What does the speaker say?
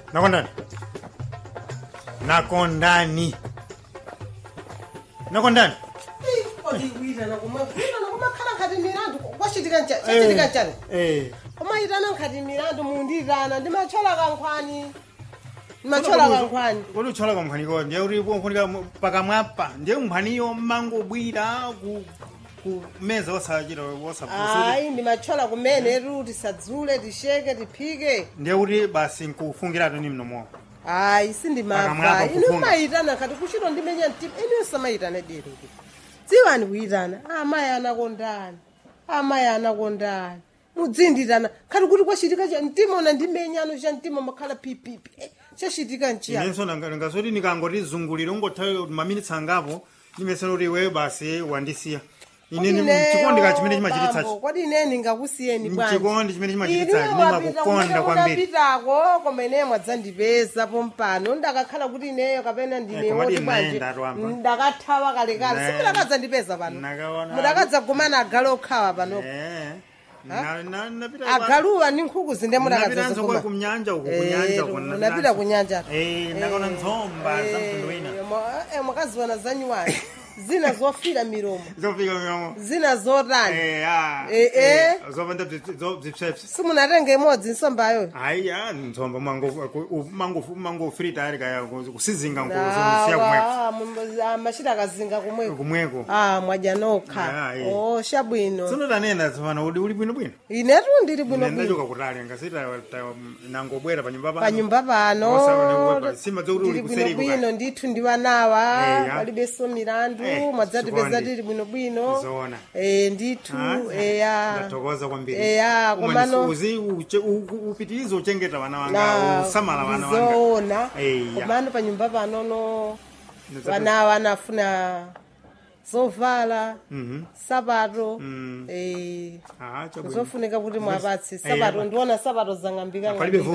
nakondani nakondani nakondani odiwirana kumwirana kumakhala nkhati milandu kwachitika ncha- chachitika nchani Eh, umayitana nkhati milandu mundirana ndimachola kankhwani ndimachola kankhwani kodi uchola kamphwaniko ndiye kuti kufunika pakamwapa ndiye mphwaniyo mangobwira ku kumeza osachita osapusuti ayi ndimachola kumene ruti sadzule tisheke tiphike ndiye kuti basi nkufungiratu ni mnomo ayi sindimava Pakamwapa inu kufunga. mayitana khati kuchito ndimenya mtima inu samayitana dero kuti dziwani kuyitana amayi anakondani amayi anakondani mudzindirana khati kuti kwachitika cha mtima una ndimenyano cha mtima makhala pipipi Eh, chachitika nchiyani inenso nangazoti nikangoti zungulire ungothawe maminitsi angapo nimesena kuti iweyo basi wandisiya ine chikondi chimene chimachititsachi kodi ine ndingakusiyeni chikondi chimene chimachititsachi ndimakukonda kwambiri unapitako koma ine mwadzandipeza pompano ndakakhala kuti ineyo kapena ndine Eh, koma woti ndi bwanji naenda twamba. ndakathawa kalekale Ne. simudakadzandipeza pano Nakaona- mudakadzagumana agale okhawa pano Eh, na- na- napita- agaluwa ndi nkhuku zinde napitanso kwa mudakadzaziguma kumnyanja uku kunyanja uku unapita kunyanja Eh, ndakaona nzomba za mtundu wina mwakaziwana zanyuwani zina zofira milomo zofika milomo zina zotani Eh, ah, Eh, eh. eh, zopanda bzipsepsi simunatenge imodzi nsombayo hayi ya nzomba mangofrita ari kaya kusizinga nkusiya kumweko awa machita akazinga kumweko kumweko ah mwadya nokha Ya, eh. oh shabwino sinotanena tsopano uli uli bwinobwino inetu ndili bwinobwino ndachoka kutali ngasita nangobwera panyumba pano panyumba Osaonekwa pano pa- sima dzokuti uli ndili kuseriku bwinobwino ndithu ndi wanawa Eh, ya. palibenso milandu Eh, mwadzatipeza chikondi. tili bwinobwino Zoona. Eh, ndithu Ah, eya ndathokoza kwambiri eya Uma komano uzi uche- u- u- upitirize uchengeta vana na wanga usamala vana wanga ndizoona Eya. komano panyumba panono Ndidzape- vanawa anafuna zovala Mhm. sapato Mm. eh Ah, chabwino. zofunika kuti mwapatse Eh, sapato ya. ndiona sapato zang'ambika Palibe ng'ambika.